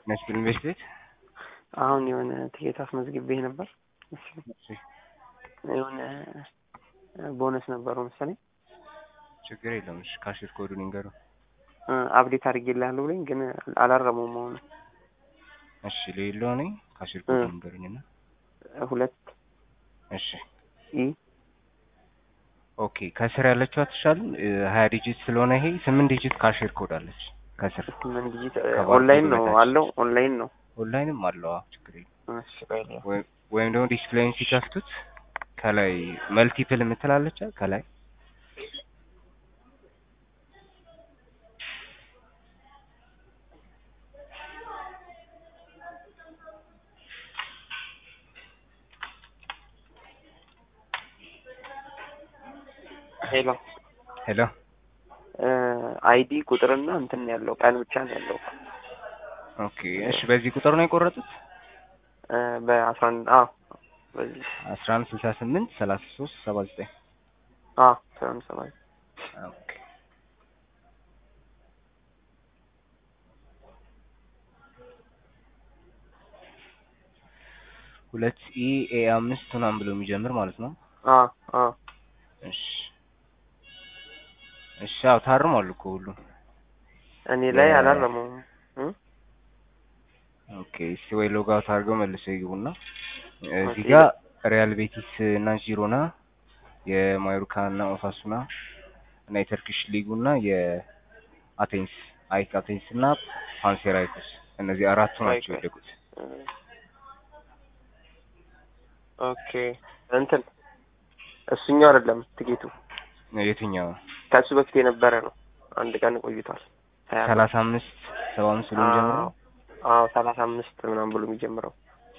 ነስቢል ኢንቨስት ቤት አሁን የሆነ ትኬት አስመዝግቤ ነበር። እሺ እሺ፣ የሆነ ቦነስ ነበረው መሰለኝ ችግር የለም። እሺ፣ ካሽር ኮዱን ይንገሩ። እ አፕዴት አድርጌልሃለሁ ብለኝ ግን አላረመውም። አሁን እሺ፣ ሌላው ነኝ ካሽር ኮዱን ይንገሩኝና ሁለት እሺ ኢ ኦኬ ከስር ያለችው አትሻልም? ሀያ ዲጂት ስለሆነ ይሄ ስምንት ዲጂት ካሽር ኮድ አለች ከስር። ስምንት ዲጂት ከባርኮዱ ኦንላይን ነው በታች። አለው ኦንላይን ነው። ኦንላይንም አለው። አዎ ችግር የለም። እሺ ቆይ ልየው። ወይም ወይም ደግሞ ዲስፕሌይን ሲከፍቱት ከላይ መልቲፕል የምትላለች ከላይ ሄሎ ሄሎ አይዲ ቁጥርና እንትን ያለው ቀን ብቻ ነው ያለው። ኦኬ እሺ በዚህ ቁጥር ነው የቆረጡት እ በአስራ አንድ አዎ በዚህ አስራ አንድ ስልሳ ስምንት ሰላሳ ሶስት ሰባ ዘጠኝ አዎ አስራ አንድ ሰባት ኦኬ ሁለት ኢ ኤ አምስት ምናምን ብሎ የሚጀምር ማለት ነው። አዎ አዎ እሺ እሺ አዎ ታርሟል እኮ ሁሉም። እኔ ላይ የ- አላረመውም እ ኦኬ እስቲ ወይ ሎግ አውት አድርገው መልሰው ይግቡና እዚህ ኦኬ። ጋር ሪያል ቤቲስ እና ጂሮና የማዮርካ እና ኦሳሱና እና የተርኪሽ ሊጉ እና የአቴንስ አይክ አቴንስ እና ፓንሴራይኮስ እነዚህ አራቱ ናቸው ኦኬ። የወደቁት። ኦኬ እንትን እሱኛው አይደለም ትኬቱ የትኛው ከሱ በፊት የነበረ ነው። አንድ ቀን ቆይቷል። ሀያ አምስት ሰላሳ አምስት ሰባ አምስት ብሎ የሚጀምረው አዎ ሰላሳ አምስት ምናምን ብሎ የሚጀምረው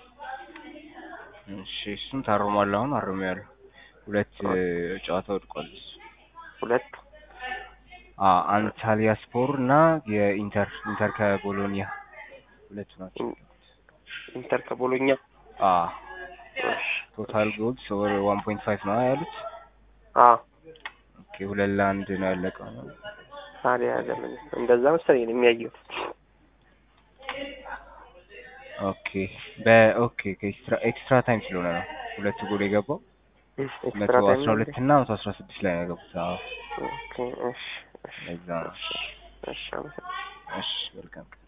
እሺ እሱም ታርሟል። አሁን አርሜያለሁ። ሁለት እ, ጨዋታ ወድቋል። እሱ ሁለት አ አንታሊያ ስፖር እና የኢንተር ኢንተር ከቦሎኒያ ሁለቱ ናቸው። ኢንተር ከቦሎኛ አ እሺ። ቶታል ጎልስ ኦቨር ዋን ፖይንት ፋይቭ ነው ያሉት። አዎ ኦኬ ሁለት ለአንድ ነው ያለቀው። ታዲያ ለምን እንደዛ መሰለኝ ነው የሚያየው። ኦኬ በኦኬ ከኤክስትራ ኤክስትራ ታይም ስለሆነ ነው ሁለቱ ጎል የገባው ኤክስትራ መቶ ታይም አስራ ሁለት እና መቶ አስራ ስድስት ላይ ነው የገቡት። አዎ ኦኬ እሺ እሺ ለዛ ነው። እሺ አመሰግናለሁ። እሺ welcome